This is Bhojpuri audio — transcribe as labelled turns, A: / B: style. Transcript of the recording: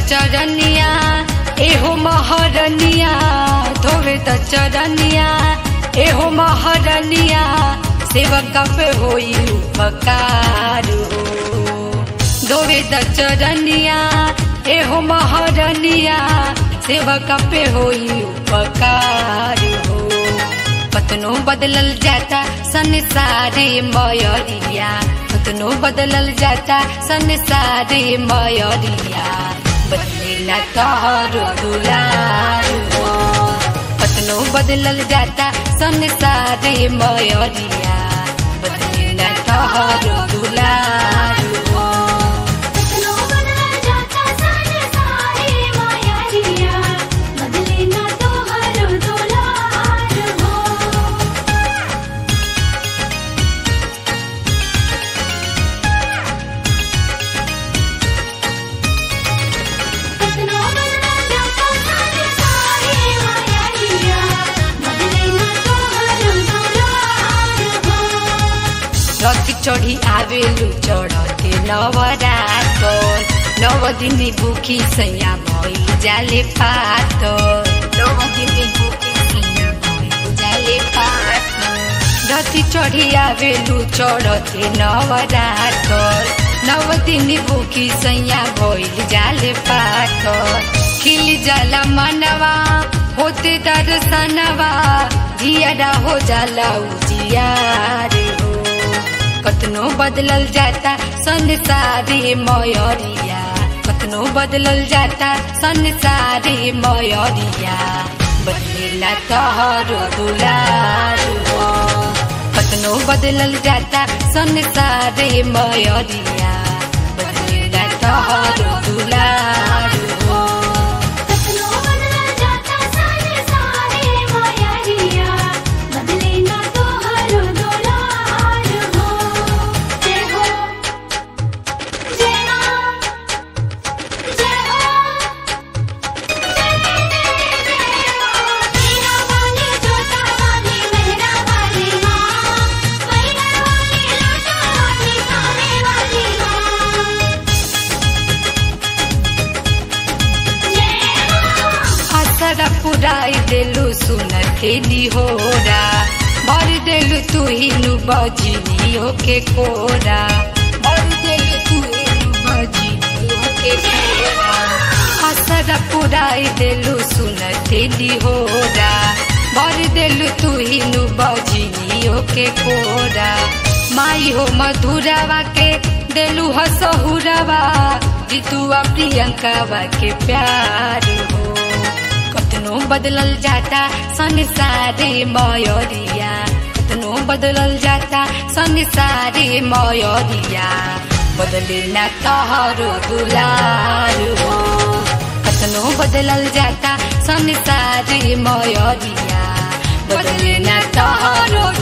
A: चरनिया एहो महरनिया धोवे त चरनिया एहो महरनिया सेवक पे होई उपकार हो धोवे त चरनिया एहो महरनिया सेवक पे होई उपकार हो पतनो बदलल जाता संसारे मयरिया पतनो बदलल जाता संसारे मयरिया बदलेला तोहर दुलार हो पतनो बदलल जाता संसारे मयरिया बदलेला तोहर दुलार हो
B: पतनो बदल जाता सारे सारे मायारिया बदले ना तो हर दुलार हो पतनो बदल जाता सारे सारे मायारिया बदले ना तो हर दुलार हो
A: रथी चढ़ी आवेलु चढ़ते नवरात नव दिनी भूखी सैया भई जाले पात नव दिनी भूखी सैया भई जाले पात रथी चढ़ी आवेलु चढ़ते नवरात नव दिनी भूखी सैया भई जाले पात खिल जाला मनवा होते दर्शनवा जियारा हो जाला उजियार हो कतनो बदलल जाता संसारे मयरिया कतनो बदलल जाता संसारे मयरिया बदलेला तोहर दुलार हो कतनो बदलल जाता संसारे मयरिया बदलेला तोहर दुलार हो
B: पतनो बदल जाता सारे सारे मायारिया बदले ना तो हर दुलार हो जय हो जय मां जय हो जय जय मां मेरा वाली जोता वाली मेरा वाली मां मेरा वाली लाटा वाली खाने वाली मां जय मां
A: असर पुराई देलु सुन खेली होरा भर देलु तू हिनु बजिनी ओके कोरा भर देलु तू हिनु बजिनी ओके कोरा असर पुराई देलु सुन खेली होरा भर देलु तू हिनु बजिनी ओके कोरा माई हो मधुरावा के देलु हसहुरवा जितुआ प्रियंकावा के प्यार हो कतनो बदलल जाता संसारे मयरिया कतनो बदलल जाता संसारे मयरिया बदले ना तोहरो दुलार हो कतनो बदलल जाता संसारे मयरिया बदले ना तोहरो